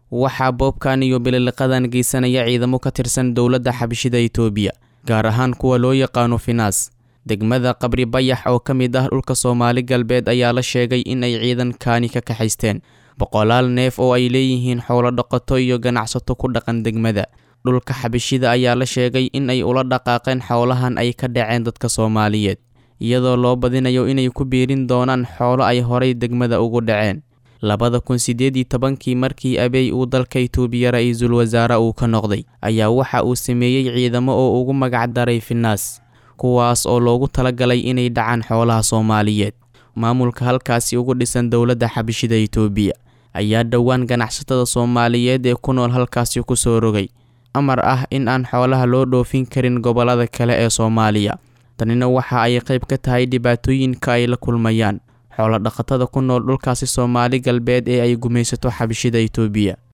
waxaa boobkan iyo bililiqadan geysanaya ciidamo ka tirsan dowladda xabashida itoobiya gaar ahaan kuwa loo yaqaano finaas degmada qabri bayax oo ka mid ah dhulka soomaali galbeed ayaa la sheegay in ay ciidankaani ka kaxaysteen boqolaal neef oo ay leeyihiin xoolo dhaqato iyo ganacsato ku dhaqan degmada dhulka xabashida ayaa la sheegay in ay ula dhaqaaqeen xoolahan ay ka dhaceen dadka soomaaliyeed iyadoo loo badinayo inay ku biirin doonaan xoolo ay horay degmada ugu dhaceen labada kun siddeed iyo tobankii markii abey uu dalka itoobiya ra-iisul wasaare uu ka noqday ayaa waxa uu sameeyey ciidamo oo ugu magac daray finaas kuwaas oo loogu talagalay inay dhacaan xoolaha soomaaliyeed maamulka halkaasi ugu dhisan dowladda xabashida itoobiya ayaa dhowaan ganacsatada soomaaliyeed ee ku nool halkaasi ku soo rogay amar ah in aan xoolaha loo dhoofin karin gobollada kale ee soomaaliya tanina waxa ay qayb ka tahay dhibaatooyinka ay la kulmayaan xoolo dhaqatada ku nool dhulkaasi soomaali galbeed ee ay gumaysato xabashida itoobiya